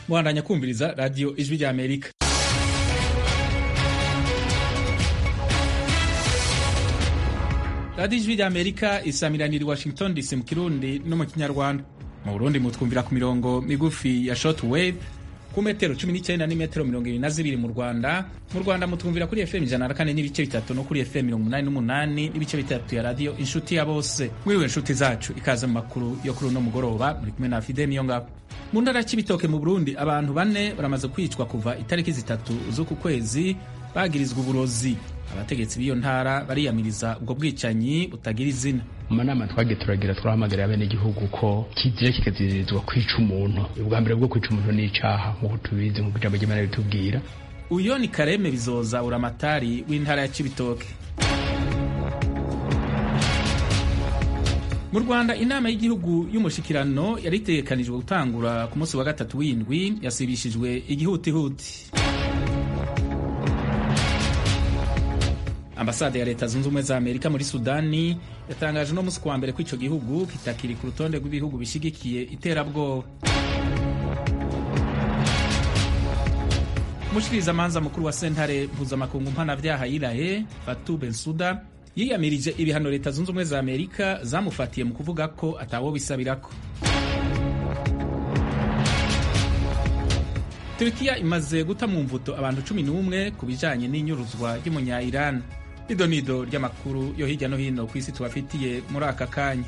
muhandanya kumviriza radiyo ijwi rya amerika radiyo ijwi rya amerika isamiranira i washington dc mu kirundi no mu kinyarwanda mu burundi mutwumvira ku mirongo migufi ya short wave ku metero 19 n'imetero mirongo ibiri na zibiri mu rwanda mu rwanda mutwumvira kuri fm ijana na kane n'ibice bitatu no kuri fm mirongo umunani n'umunani n'ibice bitatu ya radiyo inshuti ya bose mwiriwe inshuti zacu ikaze mu makuru yo kuri uno mugoroba muri kumwe na fide niyo ngabo mu ntara y'ibitoke mu burundi abantu bane baramaze kwicwa kuva itariki zitatu z'uku kwezi bagirizwa uburozi abategetsi b'iyo ntara bariyamiriza ubwo bwicanyi butagira izina mu manama twagiye turagira turahamagarira abenegihugu ko kizira kikazirizwa kwica umuntu ubwa mbere bwo kwica umuntu ni icaha nk'uko tubizi nk'uko ijambo ry'imana ritubwira uyo ni kareme bizoza uramatari w'intara ya cibitoke mu rwanda inama y'igihugu y'umushikirano yari itegekanijwe gutangura ku munsi wa gatatu w'indwi yasibishijwe igihutihuti ambasade ya leta zunze ubumwe za amerika muri sudani yatangaje uno munsi kuwa mbere ko ico gihugu kitakiri ku rutonde rw'ibihugu bishigikiye iterabwoba umushikirizamanza mukuru wa sentare mpuzamakungu mpanavyaha yirahe fatu bensuda yiyamirije ibihano leta zunze ubumwe za amerika zamufatiye mu kuvuga ko atawo bisabirako turikiya imaze guta mu mvuto abantu cumi n'umwe ku bijanye n'inyuruzwa ry'umunya iran idonido ry'amakuru yo hirya no hino ku isi tubafitiye muri aka kanya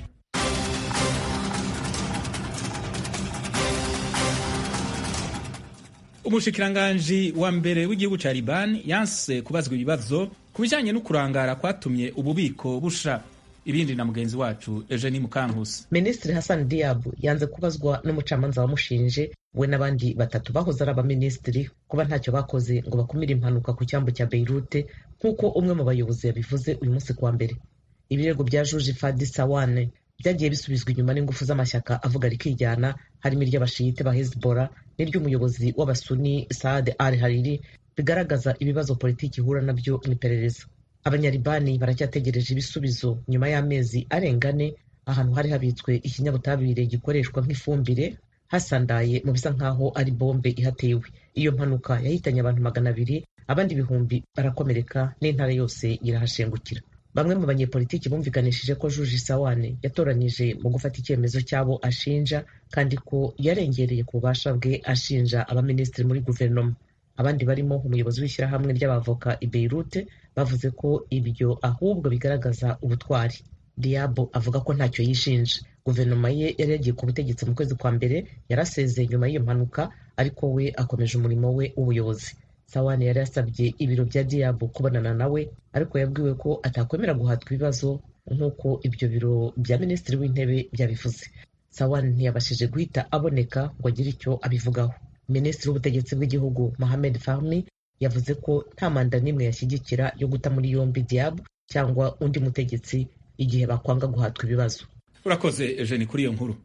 umushikiranganji wa mbere w'igihugu ca liban yanse kubazwa ibibazo ku bijanye no kurangara kwatumye ububiko busha ibindi na mugenzi wacu Eugenie Mukankusi. Minisitiri Hassan Diab yanze kubazwa n'umucamanza wamushinje we n'abandi batatu bahoze ari abaminisitiri kuba ntacyo bakoze ngo bakumire impanuka ku cyambu cya Beirut nk'uko umwe mu bayobozi yabivuze uyu munsi kuwa mbere. Ibirego bya Juji Fadi Sawane byagiye bisubizwa inyuma n'ingufu z'amashyaka avuga rikijyana harimo iry'abashiyite ba Hezbollah n'iry'umuyobozi w'abasuni Saad al Hariri bigaragaza ibibazo politiki ihura nabyo mu iperereza. abanyaribani baracyategereje ibisubizo nyuma y'amezi arenga ane ahantu hari habitswe ikinyabutabire gikoreshwa nk'ifumbire hasandaye mu bisa nk'aho ari bombe ihatewe iyo mpanuka yahitanye abantu magana abiri abandi ibihumbi barakomereka n'intara yose irahashengukira bamwe mu banyepolitiki bumvikanishije ko juji sawane yatoranije mu gufata icyemezo cy'abo ashinja kandi ko yarengereye ku bubasha bwe ashinja abaminisitiri muri guverinoma abandi barimo umuyobozi w'ishyirahamwe ry'abavoka i Beirut bavuze ko ibyo ahubwo bigaragaza ubutwari Diabo avuga ko ntacyo yishinja guverinoma ye yari yagiye ku butegetsi mu kwezi kwa mbere yarasezeye nyuma y'iyo mpanuka ariko we akomeje umurimo we w'ubuyobozi Sawane yari yasabye ibiro bya Diabo kubonana nawe ariko yabwiwe ko atakwemera guhatwa ibibazo nk'uko ibyo biro bya minisitiri w'intebe byabivuze Sawane ntiyabashije guhita aboneka ngo agire icyo abivugaho minisitiri w'ubutegetsi bw'igihugu Mohamed Fahmy yavuze ko nta manda n'imwe yashyigikira yo guta muri yombi Diab cyangwa undi mutegetsi igihe bakwanga guhatwa ibibazo urakoze Eugene kuri iyo nkuru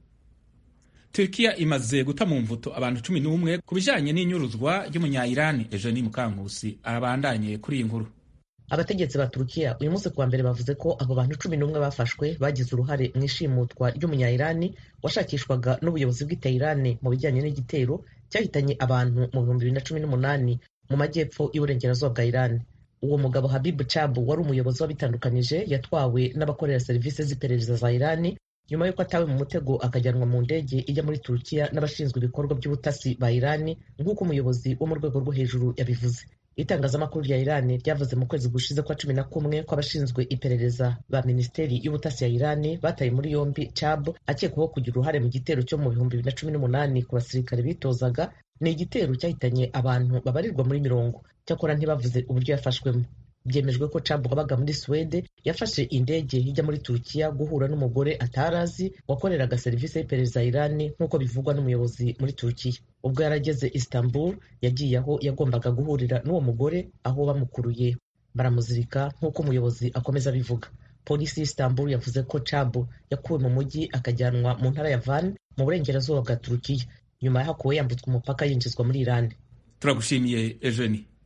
Turkiya imaze guta mu mvuto abantu cumi n'umwe ku bijanye n'inyuruzwa ry'umunya-Irani Eugene Mukankusi arabandanye kuri iyi nkuru abategetsi ba Turukiya uyu munsi kuwa mbere bavuze ko abo bantu cumi n'umwe bafashwe bagize uruhare mu ishimutwa ry'umunya-Irani washakishwaga n'ubuyobozi bw'i Tehran mu bijyanye n'igitero cyahitanye abantu mu bihumbi bibiri na cumi n'umunani mu majyepfo y'uburengerazuba bwa Iran uwo mugabo Habib Chabu wari umuyobozi w'abitandukanije yatwawe n'abakorera serivisi z'iperereza za Iran nyuma y'uko atawe mu mutego akajyanwa mu ndege ijya muri Turukiya n'abashinzwe ibikorwa by'ubutasi ba Iran nk'uko umuyobozi wo mu rwego rwo hejuru yabivuze itangazamakuru rya Iran ryavuze mu kwezi gushize kwa cumi na kumwe ko abashinzwe iperereza ba minisiteri y'ubutasi ya Iran bataye muri yombi Chab akekwaho kugira uruhare mu gitero cyo mu bihumbi bibiri na cumi n'umunani ku basirikare bitozaga ni igitero cyahitanye abantu babarirwa muri mirongo cyakora ntibavuze uburyo yafashwemo byemejwe ko Chab wabaga muri Suwede yafashe indege ijya muri Turukiya guhura n'umugore atari azi wakoreraga serivisi y'iperereza ya Iran nk'uko bivugwa n'umuyobozi muri Turukiya ubwo yarageze Istanbul yagiye aho yagombaga guhurira n'uwo mugore aho bamukuruye baramuzirika nk'uko umuyobozi akomeza abivuga polisi y'Istanbul yavuze ko Chab yakuwe mu mujyi akajyanwa mu ntara ya Van mu burengerazuba bwa Turukiya nyuma yahakuwe yambutswe umupaka yinjizwa muri Iran turagushimiye Eugenie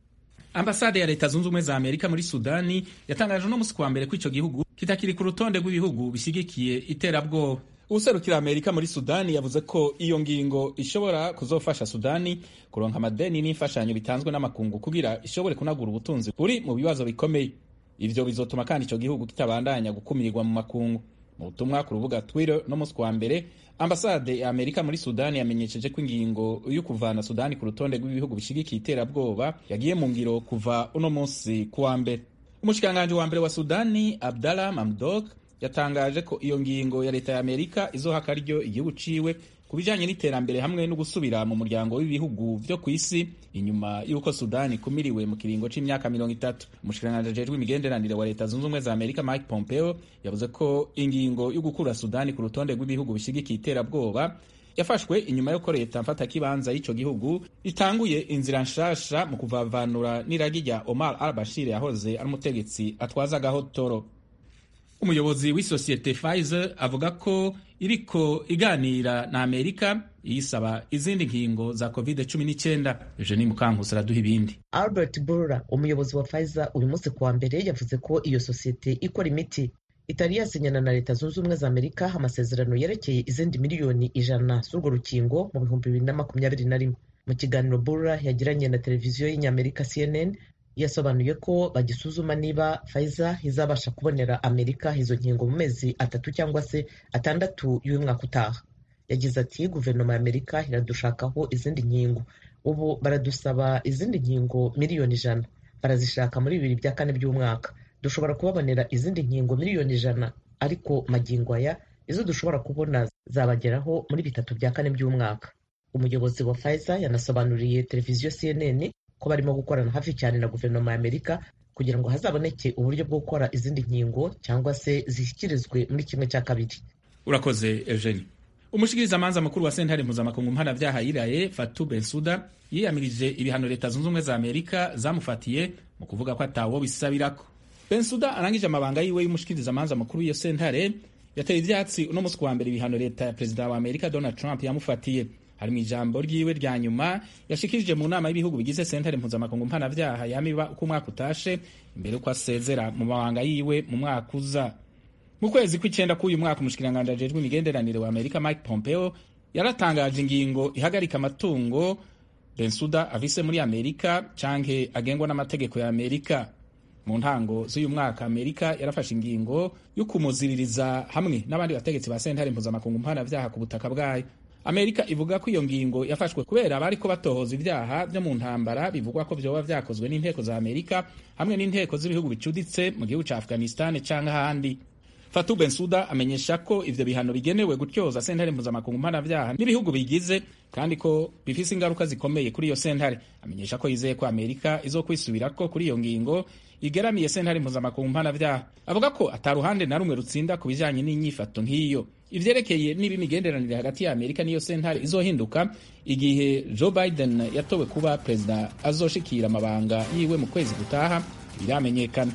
ambasade ya leta zunze ubumwe za amerika muri sudani yatangaje uno musi kuwa mbere ko ico gihugu kitakiri ku rutonde rw'ibihugu bishyigikiye iterabwoba userukira amerika muri sudani yavuze ko iyo ngingo ishobora kuzofasha sudani kuronka amadeni n'imfashanyo bitanzwe n'amakungu kugira ishobore kunagura ubutunzi buri mu bibazo bikomeye ivyo bizotuma kandi ico gihugu kitabandanya gukumirirwa mu makungu mu butumwa ku rubuga twitter no musi kuwa mbere ambasade ya amerika muri sudani yamenyesheje ko ingingo yo kuvana sudani ku rutonde rw'ibihugu bishigikiye iterabwoba yagiye mu ngiro kuva uno munsi kuwa mbere umushikiranganji wa mbere wa sudani abdallah mamdok yatangaje ko iyo ngingo ya leta ya amerika izoha akaryo igihugu ciwe ku bijanye n'iterambere hamwe no gusubira mu muryango w'ibihugu vyo ku isi inyuma y'uko sudani ikumiriwe mu kiringo c'imyaka mirongo itatu umushikiranganji ajejwe imigenderanire wa leta zunze ubumwe za amerika mike pompeo yavuze ko ingingo yo gukura sudani ku rutonde rw'ibihugu bishigikiye iterabwoba yafashwe inyuma y'uko leta mfatakibanza y'ico gihugu itanguye inzira nshasha mu kuvavanura n'iragi rya omar al bashir yahoze ari umutegetsi atwazagaho toro umuyobozi w'isosiyete Pfizer avuga ko iriko iganira na Amerika yisaba izindi nkingo za covid 19 Eugenie Mukankusi araduha ibindi Albert Bourla umuyobozi wa Pfizer uyu munsi kuwa mbere yavuze ko iyo sosiyete ikora imiti itari yasinyana na leta zunze ubumwe za Amerika amasezerano yerekeye izindi miliyoni ijana z'urwo rukingo mu bihumbi bibiri na makumyabiri na rimwe mu kiganiro Bourla yagiranye na televiziyo y'inyamerika CNN yasobanuye ko bagisuzuma niba Pfizer izabasha kubonera Amerika izo nkingo mu mezi atatu cyangwa se atandatu y'uyu mwaka utaha yagize ati guverinoma ya Amerika iradushakaho izindi nkingo ubu baradusaba izindi nkingo miliyoni ijana barazishaka muri bibiri bya kane by'umwaka dushobora kubabonera izindi nkingo miliyoni ijana ariko magingo aya izo dushobora kubona zabageraho muri bitatu bya kane by'umwaka umuyobozi wa Pfizer yanasobanuriye televiziyo CNN ko barimo gukorana hafi cyane na guverinoma ya Amerika kugira ngo hazaboneke uburyo bwo gukora izindi nkingo cyangwa se zishyikirizwe muri kimwe cya kabiri urakoze Eugenie umushikirizamanza mukuru wa sentare mpuzamakungu mpanabyaha yiraye Fatou Bensouda yiyamirije ibihano leta zunze ubumwe za Amerika zamufatiye mu kuvuga ko atawo bisabirako Bensouda arangije amabanga yiwe y'umushikirizamanza mukuru w'iyo sentare yateye ivyatsi uno musi wa mbere ibihano leta ya perezida wa Amerika Donald Trump yamufatiye hari mu ijambo ryiwe rya nyuma yashikirije mu nama y'ibihugu bigize sentare mpuzamakungu mpanavyaha yamiba uko umwaka utashe imbere uko asezera mu mabanga yiwe mu mwaka uza mu kwezi kw'icenda k'uyu mwaka umushikiranganji ajejwe imigenderanire wa amerika mike pompeo yaratangaje ingingo ihagarika amatungo bensuda avise muri amerika canke agengwa n'amategeko ya amerika mu ntango z'uyu mwaka amerika yarafashe ingingo yo kumuziririza hamwe n'abandi bategetsi ba sentare mpuzamakungu mpanavyaha ku butaka bwayo amerika ivuga ko iyo ngingo yafashwe kubera abariko batohoza ivyaha vyo mu ntambara bivugwa ko vyoba vyakozwe n'inteko za amerika hamwe n'inteko z'ibihugu bicuditse mu gihugu ca afghanistan canke ahandi Fatou Bensouda amenyesha ko ivyo bihano bigenewe gutyoza sentare mpuzamakungu mpanavyaha n'ibihugu bigize kandi ko bifise ingaruka zikomeye kuri iyo sentare amenyesha ko yizeye ko amerika izokwisubirako kuri iyo ngingo igeramiye sentare mpuzamakungu mpanavyaha avuga ko ata ruhande na rumwe rutsinda ku bijanye n'inyifato nk'iyo ivyerekeye niba imigenderanire hagati ya amerika n'iyo sentare izohinduka igihe joe biden yatowe kuba perezida azoshikira amabanga yiwe mu kwezi gutaha biramenyekana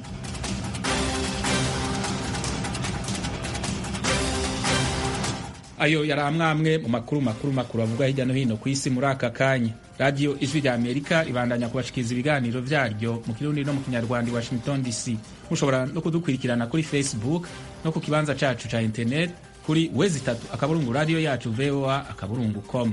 ayo yari amwamwe mu makuru makuru makuru avuga hirya no hino ku isi muri aka kanya radiyo ijwi rya amerika ibandanya kubashikiriza ibiganiro vyaryo mu kirundi no mu kinyarwanda i washington dc mushobora no kudukurikirana kuri facebook no ku kibanza cacu ca internet kuri wezi itatu akaburungu radiyo yacu voa akaburungu com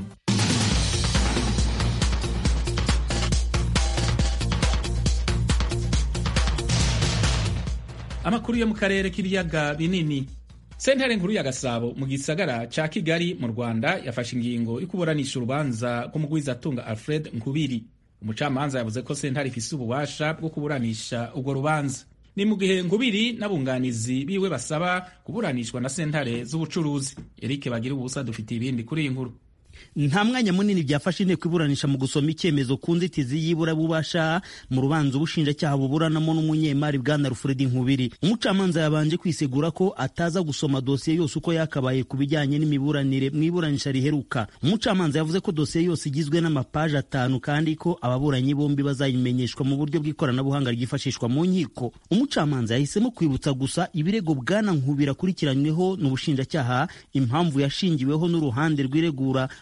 amakuru yo mu karere k'ibiyaga binini sentare nkuru ya gasabo mu gisagara ca kigali mu rwanda yafashe ingingo yo kuburanisha urubanza rw'umugwizatunga alfred nkubiri umucamanza yavuze ko sentare ifise ububasha bwo kuburanisha urwo rubanza ni mu gihe nkubiri n'abunganizi biwe basaba kuburanishwa na sentare z'ubucuruzi erike bagira ubusa dufitiye ibindi kuri iyi nkuru nta mwanya munini byafashe inteko iburanisha mu gusoma icyemezo ku nzitizi y'iburabubasha mu rubanza ubushinjacyaha buburanamo n'umunyemari bwana rufuredi nkubiri umucamanza yabanje kwisegura ko ataza gusoma dosiye yose uko yakabaye ku bijyanye n'imiburanire mu iburanisha riheruka umucamanza yavuze ko dosiye yose igizwe n'amapaji atanu kandi ko ababuranyi bombi bazayimenyeshwa mu buryo bw'ikoranabuhanga ryifashishwa mu nkiko umucamanza yahisemo kwibutsa gusa ibirego bwana nkubiri akurikiranyweho n'ubushinjacyaha impamvu yashingiweho n'uruhande rw'iregura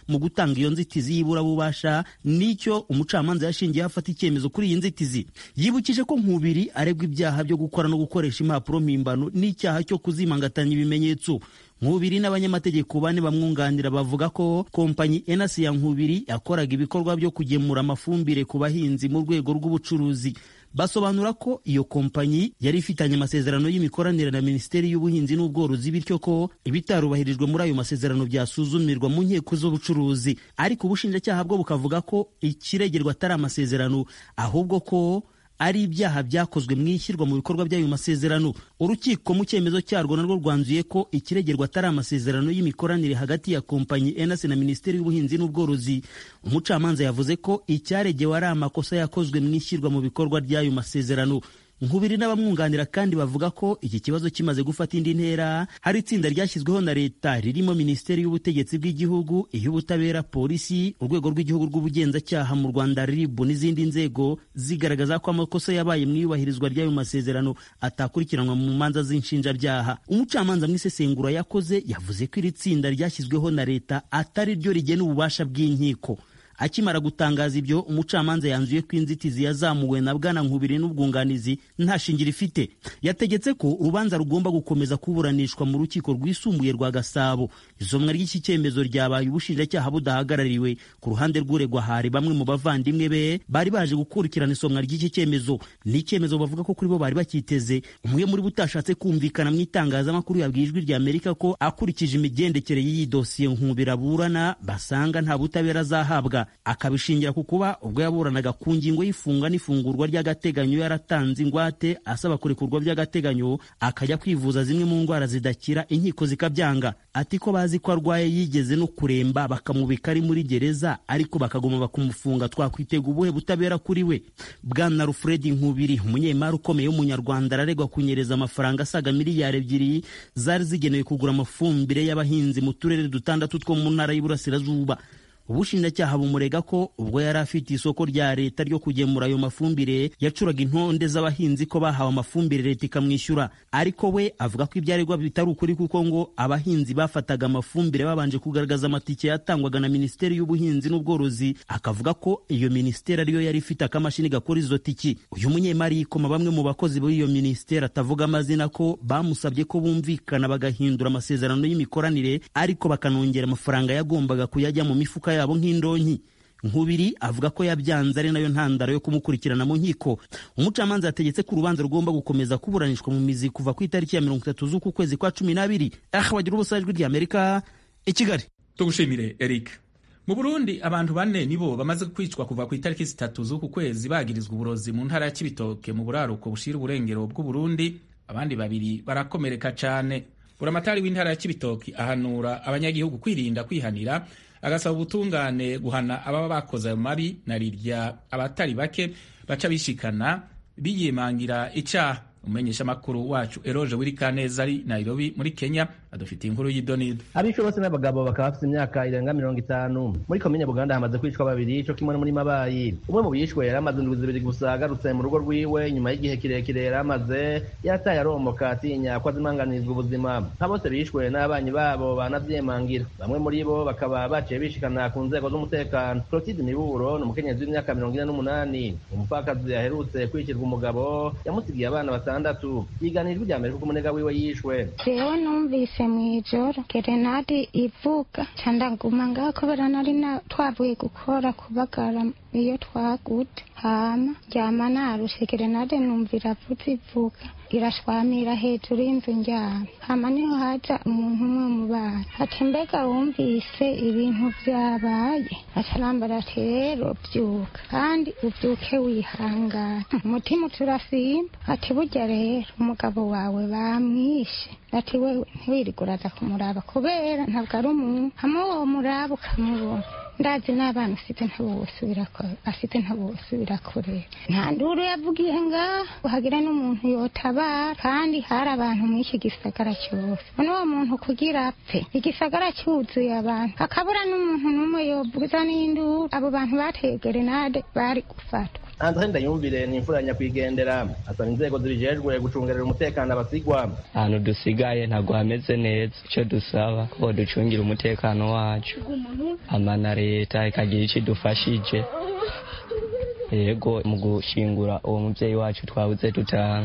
mu gutanga iyo nzitizi y'iburabubasha nicyo umucamanza yashingiyeho afata icyemezo kuri iyi nzitizi yibukije ko nkubiri aregwa ibyaha byo gukora no gukoresha impapuro mpimbano n'icyaha cyo kuzimangatanya ibimenyetso nkubiri n'abanyamategeko bane bamwunganira bavuga ko kompanyi enasi ya nkubiri yakoraga ibikorwa byo kugemura amafumbire ku bahinzi mu rwego rw'ubucuruzi basobanura ko iyo kompanyi yari ifitanye amasezerano y'imikoranire na minisiteri y'ubuhinzi n'ubworozi bityo ko ibitarubahirijwe muri ayo masezerano byasuzumirwa mu nkiko z'ubucuruzi ariko ubushinjacyaha bwo bukavuga ko ikiregerwa atari amasezerano ahubwo ko ari ibyaha byakozwe mu ishyirwa mu bikorwa by'ayo masezerano urukiko mu cyemezo cyarwo narwo rwanzuye ko ikiregerwa atari amasezerano y'imikoranire hagati ya kompanyi enasi na minisiteri y'ubuhinzi n'ubworozi umucamanza yavuze ko icyaregewe ari amakosa yakozwe mu ishyirwa mu bikorwa ry'ayo masezerano nkubiri n'abamwunganira kandi bavuga ko iki kibazo kimaze gufata indi ntera hari itsinda ryashyizweho na leta ririmo minisiteri y'ubutegetsi bw'igihugu iy'ubutabera polisi urwego rw'igihugu rw'ubugenzacyaha mu rwanda rib n'izindi nzego zigaragaza ko amakosa yabaye mu iyubahirizwa ry'ayo masezerano atakurikiranwa mu manza z'inshinjabyaha umucamanza mu isesengura yakoze yavuze ko iri tsinda ryashyizweho na leta atari ryo rigena ububasha bw'inkiko akimara gutangaza ibyo umucamanza yanzuye ko inzitizi yazamuwe na bwana nkubiri n'ubwunganizi nta shingiro ifite yategetse ko urubanza rugomba gukomeza kuburanishwa mu rukiko rwisumbuye rwa gasabo isomwa ry'iki cyemezo ryabaye ubushinjacyaha budahagarariwe ku ruhande rw'uregwa hari bamwe mu bavandimwe be bari baje gukurikirana isomwa ry'iki cyemezo ni icyemezo bavuga ko kuri bo bari bakiteze umwe muri bo utashatse kumvikana mu itangazamakuru yabwiye ijwi rya amerika ko akurikije imigendekere y'iyi dosiye nkubira aburana basanga nta butabera azahabwa akabishingira ku kuba ubwo yaburanaga ku ngingo y'ifunga n'ifungurwa ry'agateganyo yaratanze ingwate asaba kurekurwa by'agateganyo akajya kwivuza zimwe mu ndwara zidakira inkiko zikabyanga ati ko bazi ko arwaye yigeze no kuremba bakamubika ari muri gereza ariko bakaguma bakumufunga twakwitega ubuhe butabera kuri we bwana rufredi nkubiri umunyemari ukomeye w'umunyarwanda araregwa kunyereza amafaranga asaga miliyari ebyiri zari zigenewe kugura amafumbire y'abahinzi mu turere dutandatu two mu ntara y'Iburasirazuba ubushinjacyaha bumurega ko ubwo yari afite isoko rya leta ryo kugemura ayo mafumbire yacuraga intonde z'abahinzi ko bahawe amafumbire leta ikamwishyura ariko we avuga ko ibyo aregwa bitari ukuri kuko ngo abahinzi bafataga amafumbire babanje kugaragaza amatike yatangwaga na minisiteri y'ubuhinzi n'ubworozi akavuga ko iyo minisiteri ariyo yari ifite akamashini gakora izo tiki uyu munyemari yikoma bamwe mu bakozi b'iyo minisiteri atavuga amazina ko bamusabye ko bumvikana bagahindura amasezerano y'imikoranire ariko bakanongera amafaranga yagombaga kuyajya mu mifuka yabo nk'indonki nkubiri avuga ko yabyanze ari nayo ntandaro yo kumukurikirana mu nkiko umucamanza yategetse ko urubanza rugomba gukomeza kuburanishwa mu mizi kuva ku itariki ya mirongo itatu z'uku kwezi kwa cumi n'abiri aha bagira ubusa ijwi ry'amerika i kigali tugushimire eric mu burundi abantu bane nibo bamaze kwicwa kuva ku itariki zitatu z'uku kwezi bagirizwa uburozi mu ntara ya kibitoke mu buraruko bushira uburengero bw'uburundi abandi babiri barakomereka cyane buramatari w'intara ya kibitoki ahanura abanyagihugu kwirinda kwihanira agasaba ubutungane guhana ababa bakoze ayo mabi na rirya abatari bake baca bishikana biyimangira icyaha umumenyesha makuru wacu eroje wirikaneza ari nairobi muri kenya adufitiye inkuru y'idonido abishwe bose n'abagabo bakaba bafite imyaka irenga mirongo itanu muri komine buganda hamaze kwicwa babiri co kimwe no muri mabayi umwe mu bishwe yari amaze indwi zibiri gusa agarutse mu rugo rwiwe nyuma y'igihe kirekire yari amaze yataye aromoka atinya ko azimanganirizwa ubuzima nka bose bishwe n'abanyi babo banavyemangira bamwe muri bo bakaba baciye bishikana ku nzego z'umutekano clotilde miburo ni umukenyezi w'imyaka mirongo ine n'umunani umupfakazi aherutse kwicirwa umugabo yamusigiye abana batandatu yiganijwe rya mbere kuko umunega wiwe yishwe jewe numvise mw'ijoro gerenade ivuga ca ndaguma ngaho kubera nari twavuye gukora kubagara iyo twagude hama ryama narushe gerenade numva iravuze ivuga irashwamira hejuru y'inzu njyana hama niho haja umuntu umwe mu bana ati mbega wumvise ibintu vyabaye acarambara ati rero vyuka kandi uvyuke wihangana umutima uturasimba ati burya rero umugabo wawe bamwishe ati wewe ntiwirige uraza kumuraba kubera ntabwo ari umuntu hamwe uwo muraba ukamubona ndazi n'abana ufite ntabosubira afite ntabosubira kurera nta nduru yavugiye ngaho hagira n'umuntu yotabara kandi hari abantu muri iki gisagara cyose none uwo muntu kugira apfe igisagara cyuzuye abantu hakabura n'umuntu n'umwe yovuza n'induru abo bantu bateye gerenade bari gufatwa andre ndayumvire ni imfura ya nyakwigendera asaba inzego zibijejwe gucungerera umutekano abasigwa ahantu dusigaye ntabwo hameze neza icyo dusaba ko ducungira umutekano wacu amana leta ikagira icyo idufashije yego mu gushingura uwo mubyeyi wacu twabuze dutanga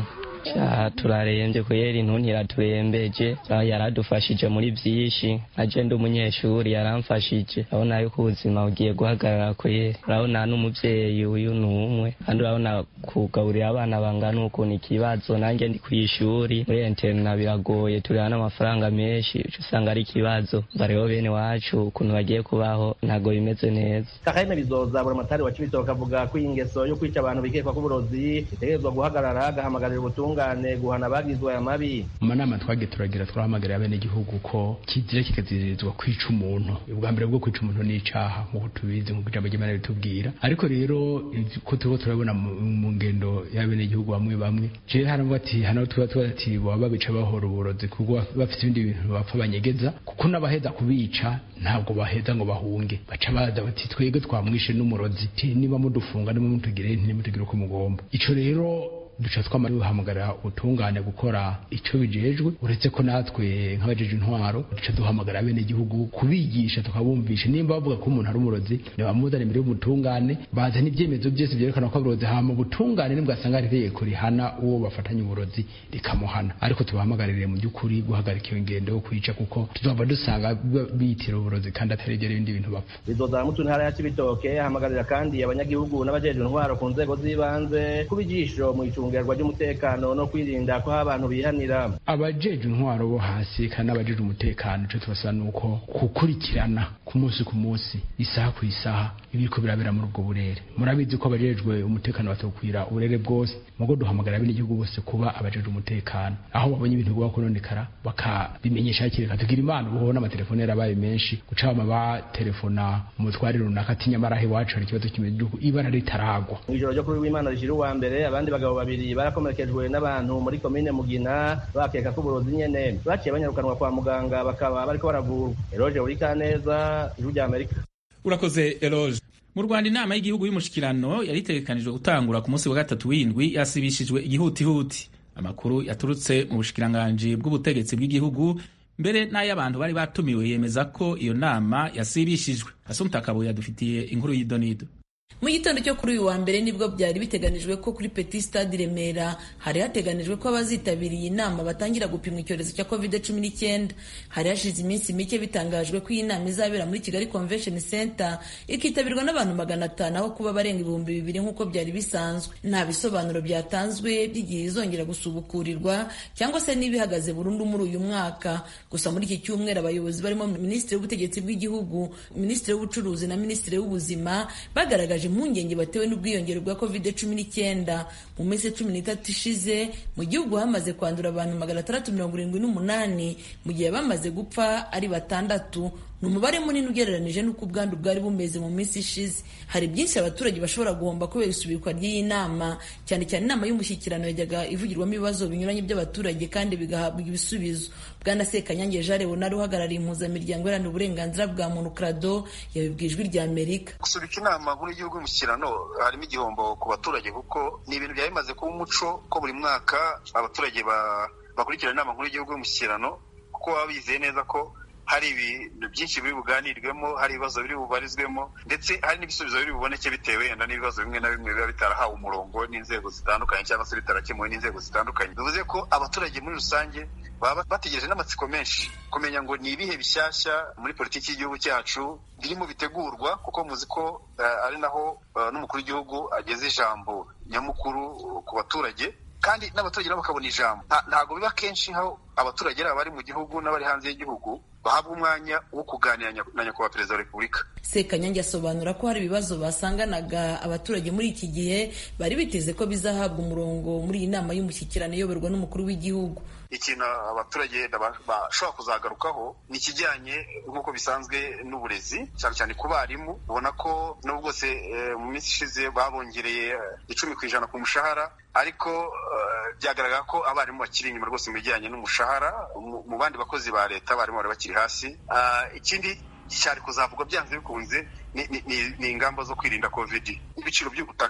turarembye kubera intuntu iraturembeje yaradufashije muri byinshi nka ndi umunyeshuri yaramfashije urabona yuko ubuzima bugiye guhagarara kwera urabona n'umubyeyi uyu ni umwe kandi urabona kugaburira abana bangana ukuntu ikibazo nanjye ndi ku ishuri muri interina biragoye tureba n'amafaranga menshi usanga ari ikibazo bareba bene wacu ukuntu bagiye kubaho ntabwo bimeze neza kakahene bizoza buramatari wa kibitoke avuga ko iyi ngeso yo kwica abantu bikekwa k'uburozi itegerezwa guhagarara agahamagarira ubutungane guhana abagizwe aya mabi mu manama twagiye turagira twahamagarira abenegihugu ko kizira kikaziririzwa kwica umuntu ubwa mbere bwo kwica umuntu ni icaha nk'uko tubizi nk'uko ijambo ry'imana ritubwira ariko rero ko turiko turabona mu ngendo y'abenegihugu bamwe bamwe je haravuga ati hano tuba tuba ati boba babica bahora uburozi kuko bafite ibindi bintu bapfa banyegeza kuko n'abaheza kubica ntabwo baheza ngo bahunge baca baza bati twebwe twamwishe n'umurozi niba mudufunga nimumutugire ntimutugire uko mugomba ico rero duca twama duhamagara ubutungane gukora icyo bijejwe uretse ko natwe nk'abajeje intwaro duca duhamagara bene igihugu kubigisha tukabumvisha nimba bavuga ko umuntu ari umurozi ntibamuzana imbere y'ubutungane bazana ibyemezo byose byerekana ko aburozi hama ubutungane nibwo asanga ari itegeko rihana uwo bafatanye uburozi rikamuhana ariko tubahamagarire mu by'ukuri guhagarika iyo ngendo yo kwica kuko tuzava dusanga bitira uburozi kandi atari ibyo ibindi bintu bapfa bizoza mu ntara ya kibitoke hamagarira kandi abanyagihugu n'abajeje intwaro ku nzego z'ibanze kuba ijisho mu icungerwa ry'umutekano no kwirinda ko abantu bihanira abajeje intwaro bo hasi kandi n'abajeje umutekano ico tubasaba nuko gukurikirana ku munsi ku munsi isaha ku isaha ibiriko birabera muri ubwo burere murabizi ko abajejwe umutekano batokwira uburere bwose mugo duhamagara bene igihugu bose kuba abajeje umutekano aho babonye ibintu bigwa kononekara bakabimenyesha hakiri kare tugira imana ubu n'amatelefone yarabaye menshi guca bama batelefona umutware runaka ati nyamara aho iwacu hari ikibazo kimeze igihugu ibara ritaragwa mw'ijoro ryo kuri w'imana rishira uwa mbere abandi bagabo babiri barakomerekejwe n'abantu muri komine mugina bakeka ko uburozi nyene baciye banyarukanwa kwa muganga bakaba bariko baravurwa eroje uri kaneza ijwi rya amerika urakoze eroge mu rwanda inama y'igihugu y'umushikirano yari itegekanijwe gutangura ku munsi wa gatatu w'indwi yasibishijwe igihutihuti amakuru yaturutse mu bushikiranganji bw'ubutegetsi bw'igihugu mbere n'ay'abantu bari batumiwe yemeza ko iyo nama yasibishijwe asumta kabuye yadufitiye inkuru y'idonido mu gitondo cyo kuri uyu wa mbere nibwo byari biteganijwe ko kuri petit stade i remera hari hateganijwe ko abazitabiriye inama batangira gupimwa icyorezo cya covid cumi n'icyenda hari hashize iminsi mike bitangajwe ko iyi nama izabera muri kigali convention center ikitabirwa n'abantu magana atanu aho kuba barenga ibihumbi bibiri nk'uko byari bisanzwe nta bisobanuro byatanzwe by'igihe izongera gusubukurirwa cyangwa se niba ihagaze burundu muri uyu mwaka gusa muri iki cyumweru abayobozi barimo minisitiri w'ubutegetsi bw'igihugu minisitiri w'ubucuruzi na minisitiri w'ubuzima bagaragaje impungenge batewe n'ubwiyongere bwa covid cumi n'icyenda mu minsi cumi n'itatu ishize mu gihugu hamaze kwandura abantu magana atandatu mirongo irindwi n'umunani mu gihe bamaze gupfa ari batandatu ni umubare munini ugereranije n'uko ubwandu bwari bumeze mu minsi ishize hari byinshi abaturage bashobora guhomba kubera isubikwa ry'iyi nama cyane cyane inama y'umushyikirano yajyaga ivugirwamo ibibazo binyuranye by'abaturage kandi bigahabwa ibisubizo bwana sekanyange jare wunari uhagarariye impuzamiryango iharanira uburenganzira bwa muntu krado yabibwiye ijwi rya amerika gusubika inama nkuru y'igihugu y'umushyikirano harimo igihombo ku baturage kuko ni ibintu byari bimaze kuba umuco ko buri mwaka abaturage bakurikirana inama nkuru y'igihugu y'umushyikirano kuko baba bizeye neza ko hari ibintu byinshi biri buganirwemo hari ibibazo biri bubarizwemo ndetse hari n'ibisubizo biri buboneke bitewe wenda n'ibibazo bimwe na bimwe biba bitarahawe umurongo n'inzego zitandukanye cyangwa se bitarakemuwe n'inzego zitandukanye bivuze ko abaturage muri rusange baba bategereje n'amatsiko menshi kumenya ngo ni ibihe bishyashya muri politiki y'igihugu cyacu birimo bitegurwa kuko muzi ko ari naho n'umukuru w'igihugu ageze ijambo nyamukuru ku baturage kandi n'abaturage nabo bakabona ijambo ntabwo biba kenshi aho abaturage ari abari mu gihugu n'abari hanze y'igihugu bahabwa umwanya wo kuganira na nyakubahwa perezida wa repubulika sekanyange asobanura ko hari ibibazo basanganaga abaturage muri iki gihe bari biteze ko bizahabwa umurongo muri iyi nama y'umushyikirano iyoborwa n'umukuru w'igihugu ikintu abaturage bashobora kuzagarukaho ni ikijyanye nk'uko bisanzwe n'uburezi cyane cyane ku barimu ubona ko n'ubwo bwose mu minsi ishize babongereye icumi ku ijana ku mushahara ariko byagaragara ko abarimu bakiri inyuma rwose mu bijyanye n'umushahara mu bandi bakozi ba leta abarimu bari bakiri hasi ikindi cyari kuzavugwa byanze bikunze ni ingamba zo kwirinda covid ibiciro by'ubutaka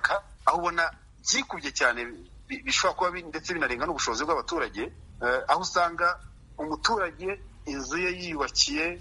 aho ubona byikubye cyane bishobora kuba ndetse binarenga n'ubushobozi bw'abaturage aho usanga umuturage inzu ye yiyubakiye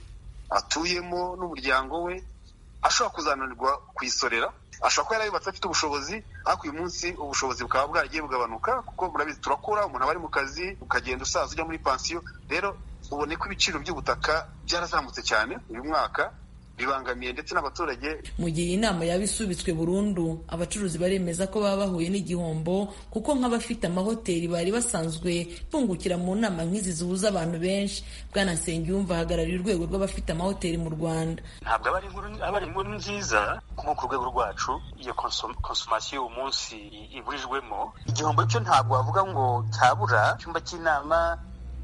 atuyemo n'umuryango we ashobora kuzananirwa kuyisorera ashobora kuba yarayubatse afite ubushobozi ariko uyu munsi ubushobozi bukaba bwaragiye bugabanuka kuko murabizi turakura umuntu aba ari mu kazi ukagenda usaza ujya muri pansiyo rero ubone ko ibiciro by'ubutaka byarazamutse cyane uyu mwaka bibangamiye ndetse n'abaturage mu gihe inama yaba isubitswe burundu abacuruzi baremeza ko baba bahuye n'igihombo kuko nk'abafite amahoteli bari basanzwe bungukira mu nama nk'izi zihuza abantu benshi bwana nsengiyumva ahagarariye urwego rw'abafite amahoteli mu rwanda ntabwo aba ari inkuru nziza nko ku rwego rwacu iyo konsomasiyo uyu munsi iburijwemo igihombo cyo ntabwo wavuga ngo cyabura icyumba cy'inama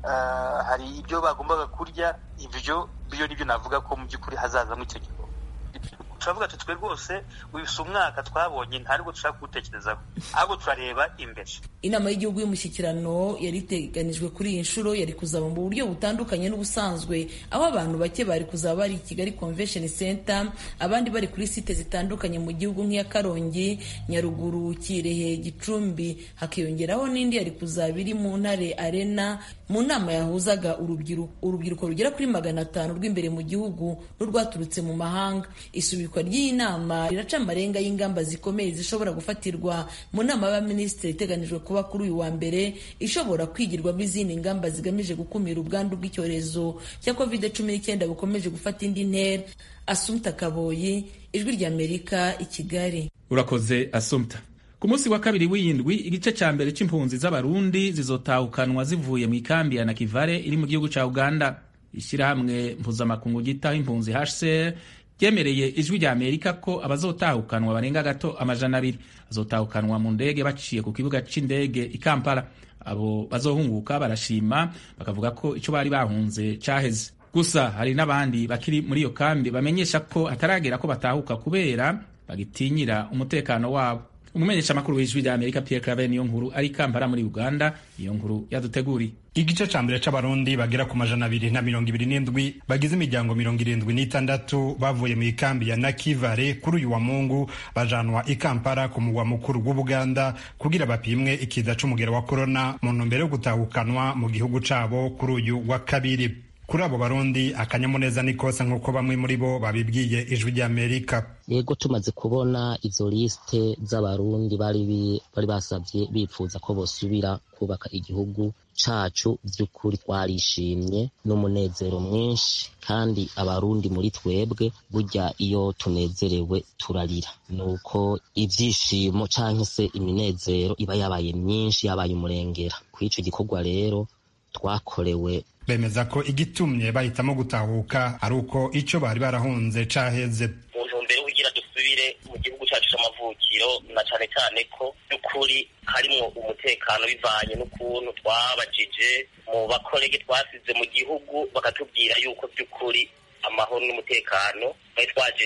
hari ibyo bagombaga kurya ibyo byo nibyo navuga ko mu by'ukuri hazazamo icyo gihe turavuga ati twe rwose uyu si umwaka twabonye nta nubwo dushaka kuwutekerezaho ahubwo turareba imbere inama y'igihugu y'umushyikirano yari iteganijwe kuri iyi nshuro yari kuzaba mu buryo butandukanye n'ubusanzwe aho abantu bake bari kuzaba bari i kigali convention center abandi bari kuri site zitandukanye mu gihugu nk'iya karongi nyaruguru kirehe gicumbi hakiyongeraho n'indi yari kuzaba iri mu ntare arena mu nama yahuzaga urubyiruko urubyiruko rugera kuri magana atanu rw'imbere mu gihugu n'urwaturutse mu mahanga isubikwa ry'iyi nama riraca amarenga y'ingamba zikomeye zishobora gufatirwa mu nama y'abaminisitiri iteganijwe kuba kuri uyu wa mbere ishobora kwigirwamo izindi ngamba zigamije gukumira ubwandu bw'icyorezo cya covid cumi n'icyenda bukomeje gufata indi ntera asumta kaboyi ijwi ry'amerika i kigali urakoze asumta ku munsi wa kabiri w'iyindwi igice cya mbere c'impunzi z'abarundi zizotahukanwa zivuye mu ikambi ya nakivale iri mu gihugu ca uganda ishyirahamwe mpuzamakungu ryitaho impunzi hcr ryemereye ijwi rya amerika ko abazotahukanwa barenga gato amajana abiri bazotahukanwa mu ndege baciye ku kibuga c'indege i kampala abo bazohunguka barashima bakavuga ko ico bari bahunze caheze gusa hari n'abandi bakiri muri iyo kambi bamenyesha ko hataragera ko batahuka kubera bagitinyira umutekano wabo umumenyesha makuru w'ijwi rya amerika pierre claver niyo nkuru ari kampala muri uganda iyo nkuru yaduteguriye igice ca mbere c'abarundi bagera ku majana abiri na mirongo ibiri n'indwi bagize imiryango mirongo irindwi n'itandatu bavuye mu ikambi ya nakivale kuri uyu wa mungu bajanwa i kampala ku mugwa mukuru w'ubuganda kugira bapimwe ikiza c'umugero wa korona mu ntumbero yo gutahukanwa mu gihugu cabo kuri uyu wa kabiri kuri abo barundi akanyamuneza ni kose nk'uko bamwe muri bo babibwiye ijwi ry'amerika yego tumaze kubona izo lisite z'abarundi bari bari basabye bipfuza ko bosubira kubaka igihugu cacu vy'ukuri twarishimye n'umunezero mwinshi kandi abarundi muri twebwe burya iyo tunezerewe turarira nuko ivyishimo canke se iminezero iba yabaye myinshi yabaye umurengera kw'ico gikorwa rero twakorewe bemeza ko igitumye bahitamo gutahuka ari uko icyo bari barahunze caheze mu ntumbero kugira dusubire mu gihugu cyacu c'amavukiro na cane cane ko by'ukuri harimwo umutekano bivanye n'ukuntu twabajije mu bakorege twasize mu gihugu bakatubwira yuko by'ukuri amahoro n'umutekano twari twaje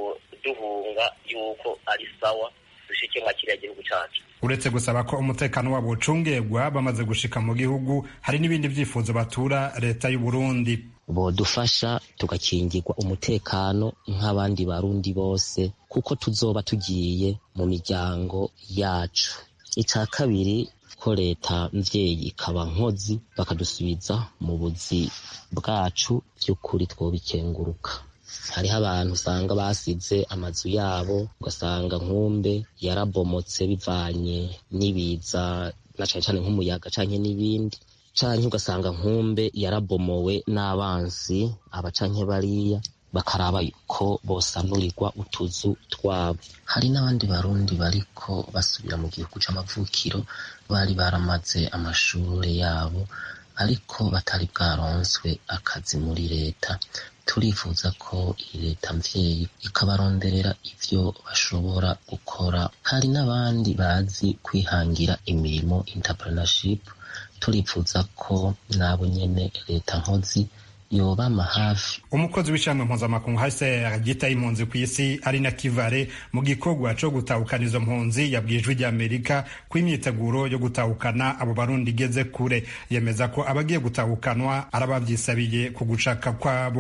duhunga yuko ari sawa dushike mwa kiriya gihugu cacu uretse gusaba ko umutekano wabo ucungerwa bamaze gushika mu gihugu hari n'ibindi vyifuzo batura leta y'u Burundi bodufasha tugakingirwa umutekano nk'abandi barundi bose kuko tuzoba tugiye mu miryango yacu ica kabiri ko leta mvyeyi ikaba nkozi bakadusubiza mu buzi bwacu vy'ukuri twobikenguruka hariho abantu usanga basize amazu yabo ugasanga nkumbe yarabomotse bivanye n'ibiza na cane cane nk'umuyaga canke n'ibindi canke ugasanga nkumbe yarabomowe n'abansi aba canke bariya bakaraba ko bosanurirwa utuzu twabo hari n'abandi barundi bariko basubira mu gihugu c'amavukiro bari baramaze amashure yabo ariko batari bwaronswe akazi muri leta turifuza ko iyi leta mvyeyi ikabaronderera ivyo bashobora gukora hari n'abandi bazi kwihangira imirimo entrepreneurship turifuza ko nabo nyene leta nkozi yobama hafi umukozi w'ishami mpuzamakungu hcr ryitaye impunzi ku isi ari na kivare mu gikorwa co gutahukana izo mpunzi yabwiye ijwi ry'amerika ko imyiteguro yo gutahukana abo barundi igeze kure yemeza ko abagiye gutahukanwa ari abavyisabiye ku gushaka kwabo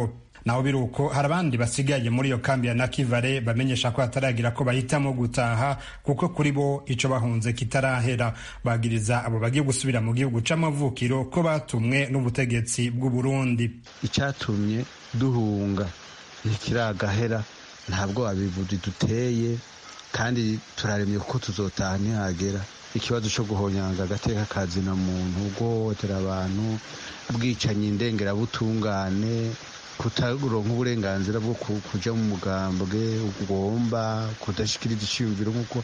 naho biri uko hari abandi basigaye muri iyo kambi ya nakivale bamenyesha ko hataragira ko bahitamo gutaha kuko kuri bo ico bahunze kitarahera bagiriza abo bagiye gusubira mu gihugu c'amavukiro ko batumwe n'ubutegetsi bw'u Burundi icyatumye duhunga ntikiragahera ntabwo abivuzi duteye kandi turaremye kuko tuzotaha ntihagera ikibazo cyo guhonyanga agateka kazina muntu guhohotera abantu bwicanyi ndengerabutungane kutaronka uburenganzira bwo kuja mu mugambwe ugomba kudashikiriza iciyumviro nk'uko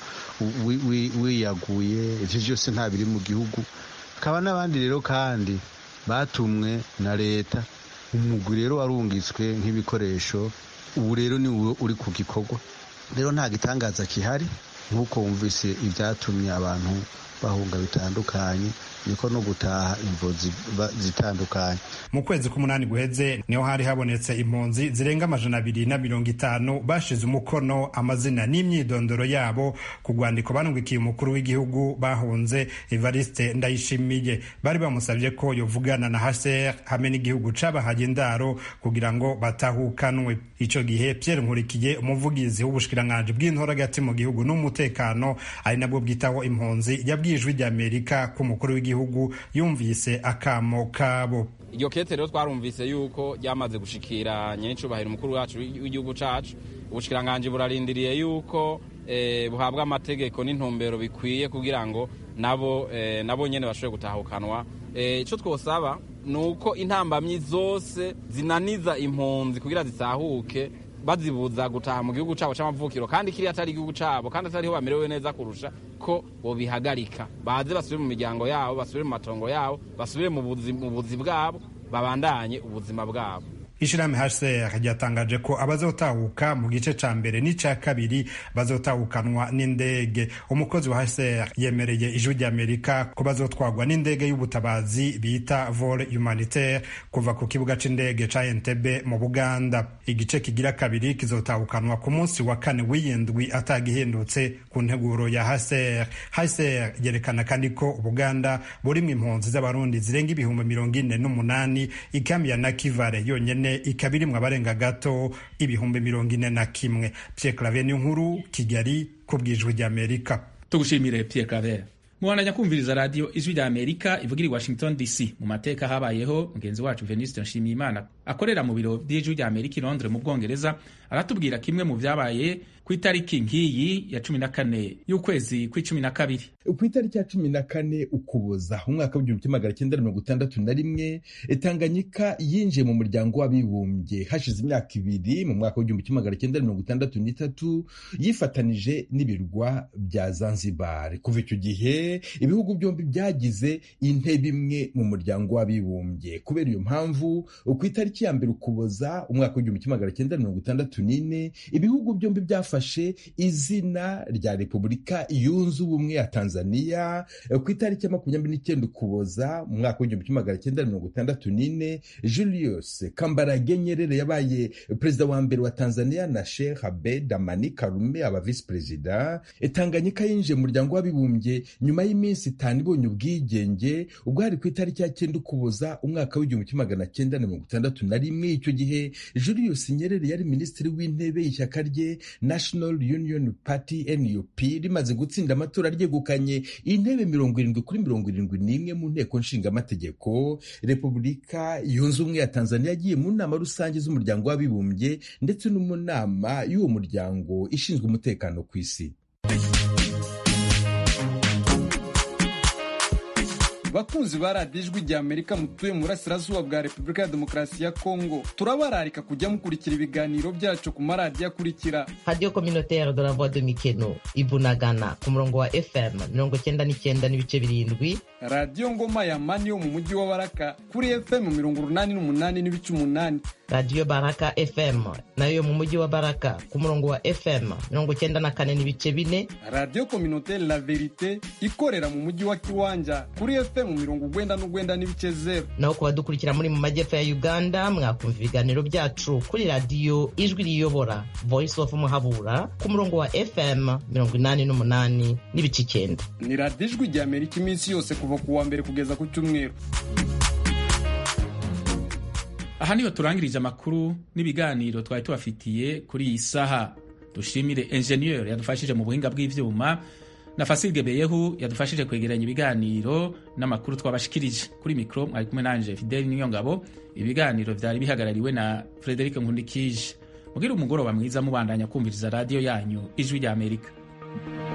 wiyaguye ivyo vyose nta biri mu gihugu hakaba n'abandi rero kandi batumwe na leta umugwi rero warungitswe nk'ibikoresho ubu rero ni uri ku gikorwa rero nta gitangaza kihari nk'uko wumvise ibyatumye abantu bahunga bitandukanye niko no gutaha imvo zitandukanye mu kwezi k'umunani guheze niho hari habonetse impunzi zirenga amajana abiri na mirongo itanu bashize umukono amazina n'imyidondoro yabo ku rwandiko banungikiye umukuru w'igihugu bahunze evariste ndayishimiye bari bamusabye ko yovugana na haser hamwe n'igihugu cabahaye indaro kugira ngo batahukanwe ico gihe pierre nkurikiye umuvugizi w'ubushikiranganji bw'intoragati mu gihugu n'umutekano ari nabwo bwitaho impunzi yabwiye ijwi ry'amerika ko umukuru w'igihugu gihugu yumvise akamo kabo iryo kete rero twarumvise yuko ryamaze gushikira nyenicubahiro umukuru wacu w'igihugu cacu ubushikiranganji burarindiriye yuko eh, buhabwa amategeko n'intumbero bikwiye kugira ngo nabo eh, nabo nyene bashobore gutahukanwa ico eh, twosaba ni uko intambamyi zose zinaniza impunzi kugira zitahuke bazibuza gutaha mu gihugu cabo c'amavukiro kandi kiriya atari igihugu cabo kandi atariho bamerewe neza kurusha ko bobihagarika baze basubire mu miryango yabo basubire mu matongo yabo basubire mu buzi bwabo babandanye ubuzima bwabo ishirahamwe hcr ryatangaje ko abazotahuka mu gice ca mbere n'ica kabiri bazotahukanwa n'indege umukozi wa hcr yemereye ijwi ry'amerika ko bazotwagwa n'indege y'ubutabazi bita vol humanitaire kuva ku kibuga c'indege ca entebe mu buganda igice kigira kabiri kizotahukanwa ku munsi wa kane w'iyindwi atagihindutse ku nteguro ya hcr hcr yerekana kandi ko ubuganda burimwo impunzi z'abarundi zirenga ibihumbi mirongo ine n'umunani ikambi ya nakivale yonyene ikaba irimwo abarenga gato ibihumbi mirongo ine na kimwe Pierre Claver ni nkuru Kigali ku bwijwi ry'Amerika tugushimire Pierre Claver mubandanya kumviriza radiyo ijwi rya amerika ivugira i washington dc mu mateka habayeho mugenzi wacu venuste nshimiyimana akorera mu biro by'ijwi rya amerika i londres mu bwongereza aratubwira kimwe mu byabaye ku itariki nk'iyi ya cumi na kane y'ukwezi kw'icumi na kabiri ku itariki ya cumi na kane ukuboza umwaka w'igihumbi kimwe magana cyenda mirongo itandatu na rimwe tanganyika yinjiye mu muryango w'abibumbye hashize imyaka ibiri mu mwaka w'igihumbi kimwe magana cyenda mirongo itandatu n'itatu yifatanije n'ibirwa bya zanzibar kuva icyo gihe ibihugu byombi byagize intebe imwe mu muryango w'abibumbye kubera iyo mpamvu ku itariki ya mbere ukuboza umwaka w'igihumbi kimwe magana cyenda mirongo itandatu n'ine ibihugu byombi byafashe izina rya repubulika yunze ubumwe ya tanzania ku itariki ya makumyabiri n'icyenda ukuboza mu mwaka w'igihumbi kimwe magana cyenda mirongo itandatu n'ine julius kambarage nyerere yabaye perezida wa mbere wa tanzania na sheikh abed amani karume aba visi perezida tanganyika yinjiye mu muryango w'abibumbye nyuma y'iminsi itanu ibonye ubwigenge ubwo hari ku itariki ya cyenda ukuboza umwaka w'igihumbi kimwe magana cyenda na mirongo itandatu na rimwe icyo gihe julius nyerere yari minisitiri w'intebe y'ishyaka rye national union party nup rimaze gutsinda amatora ryegukanye intebe mirongo irindwi kuri mirongo irindwi n'imwe mu nteko nshingamategeko repubulika yunze ubumwe ya tanzania yagiye mu nama rusange z'umuryango w'abibumbye ndetse no mu nama y'uwo muryango ishinzwe umutekano ku isi bakunzi ba radiyo ijwi rya amerika mutuye mu burasirazuba bwa repubulika ya demokarasi ya kongo turabararika kujya mukurikira ibiganiro byacu ku maradiyo akurikira radiyo communautaire de la voix de mikeno ibunagana ku murongo wa fm mirongo cyenda n'icyenda n'ibice birindwi radiyo ngoma ya mani yo mu mujyi wa baraka kuri fm mirongo urunani n'umunani n'ibice umunani radiyo baraka fm nayo mu mujyi wa baraka ku murongo wa fm mirongo cyenda na kane n'ibice bine radiyo communautaire la verite ikorera mu mujyi wa kiwanja kuri fm mirongo ugwenda n'ugwenda n'ibice zero naho ku badukurikira muri mu majyepfo ya uganda mwakumva ibiganiro byacu kuri radiyo ijwi riyobora voice of muhabura ku murongo wa fm mirongo inani n'umunani n'ibice icyenda ni radiyo ijwi rya amerika iminsi yose kuva ku wa mbere kugeza ku cyumweru aha niho turangirije amakuru n'ibiganiro twari tubafitiye kuri iyi saha dushimire enjeniyeri yadufashije mu buhinga bw'ivyuma na Fasil Gebeyehu yadufashije kwegeranya ibiganiro n'amakuru twabashikirije kuri mikro mwari kumwe nanje Fidel Niyongabo ibiganiro vyari bihagarariwe na Frederic Nkundikije mugira umugoroba mwiza mubandanya kumviriza radio yanyu ijwi rya Amerika